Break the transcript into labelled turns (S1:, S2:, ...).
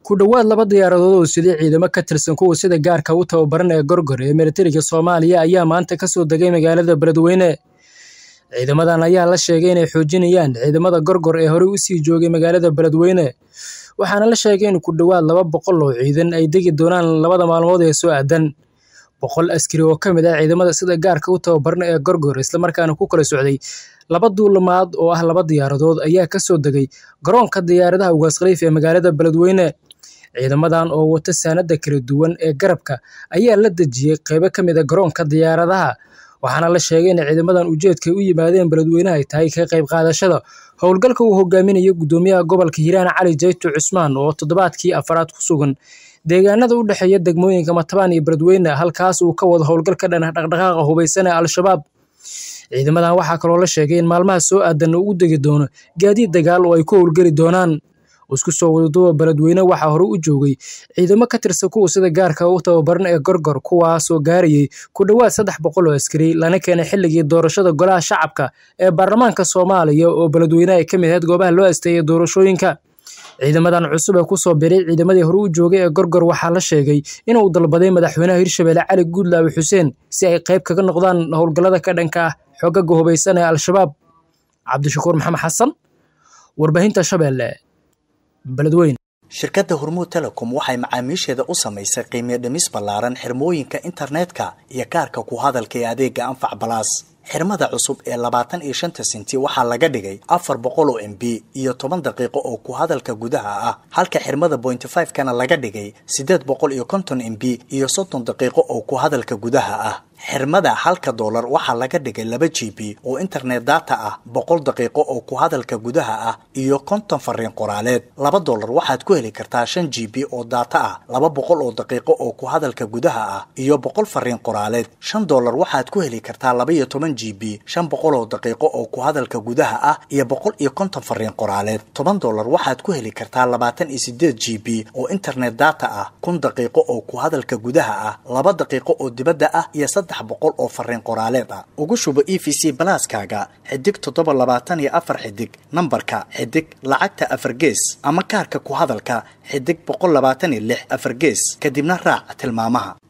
S1: ku dhowaad laba diyaaradood oo sidii ciidamo ka tirsan kuwa sida gaarka u tababaran ee gorgor ee militariga soomaaliya ayaa maanta ka soo degay magaalada beledweyne ciidamadan ayaa la sheegay inay xoojinayaan ciidamada gorgor ee horey usii joogay magaalada beledweyne waxaana la sheegay in ku dhowaad laba boqol oo ciidan ay degi doonaan labada maalmood ee soo aadan boqol askari oo ka mid ah ciidamada sida gaarka u tababaran ee gorgor islamarkaana ku kala socday laba duulamaad oo ah laba diyaaradood ayaa ka soo degay garoonka diyaaradaha ugaas khaliif ee magaalada beledweyne ciidamadan oo wata saanada kala duwan ee garabka ayaa la dejiyey qeybo ka mid a garoonka diyaaradaha waxaana la sheegay in ciidamadan ujeedkay u yimaadeen beledweynaha ay tahay ka qayb qaadashada howlgalka uu hogaaminayo gudoomiyaha gobolka hiiraan cali jayto cusmaan oo toddobaadkii afaraad ku sugan deegaanada u dhexeeya degmooyinka matabaan iyo beledweyne halkaas uu ka wado howlgal ka dhan dhaqdhaqaaqa hubaysan ee al-shabaab ciidamadan waxaa kaloo la sheegay in maalmaha soo aadanna uu degi doono gaadiid dagaal oo ay ku howlgeli doonaan isku soo wadaduba beledweyne waxaa hore u joogay ciidamo ka tirsan kuwa sida gaarka u tababaran ee gorgor kuwaasoo gaarayay ku dhowaad saddex boqol oo askari lana keenay xilligii doorashada golaha shacabka ee baarlamaanka soomaaliya oo beledweyne ay ka mid ahayd goobaha loo asteeyay doorashooyinka ciidamadan cusub ee kusoo biray ciidamadii hore u joogay ee gorgor waxaa la sheegay inuu dalbaday madaxweynaha hirshabelle cali guudlaawe xuseen si ay qayb kaga noqdaan howlgallada ka dhanka ah xogaga hubaysan ee al-shabaab cabdishakuur maxamed xasan warbaahinta shabeelle beledweyne
S2: shirkadda hormuud telecom waxay macaamiisheeda u samaysay qiimiyo dhimis ballaaran xirmooyinka internetka iyo kaarka ku hadalka ee adeega anfac balaas xirmada cusub ee labaatan iyo shanta sinti waxaa laga dhigay afar boqol oo m b iyo toban daqiiqo oo ku hadalka gudaha ah halka xirmada bointy five kana laga dhigay siddeed boqol iyo konton m b iyo soddon daqiiqo oo ku hadalka gudaha ah xirmada halka doolar waxaa laga dhigay laba g b oo internet data ah boqol daqiiqo oo ku hadalka gudaha ah iyo konton fariin qoraaleed laba doolar waxaad ku heli kartaa shan g b oo data ah laba boqol oo daqiiqo oo ku hadalka gudaha ah iyo boqol fariin qoraaleed shan doolar waxaad ku heli kartaa laba iyo toban g b shan boqol oo daqiiqo oo ku hadalka gudaha ah iyo boqol iyo konton fariin qoraaleed toban doolar waxaad ku heli kartaa labaatan iyo sideed g b oo internet data ah kun daqiiqo oo ku hadalka gudaha ah laba daqiiqo oo dibadda ah iyo saddex boqol oo fariin qoraaleed ah ugu shubo e v c balaaskaaga xidig toddoba labaatan iyo afar xidig nambarka xidig lacagta afar gees ama kaarka ku hadalka xidig boqol labaatan iyo lix afar gees kadibna raac tilmaamaha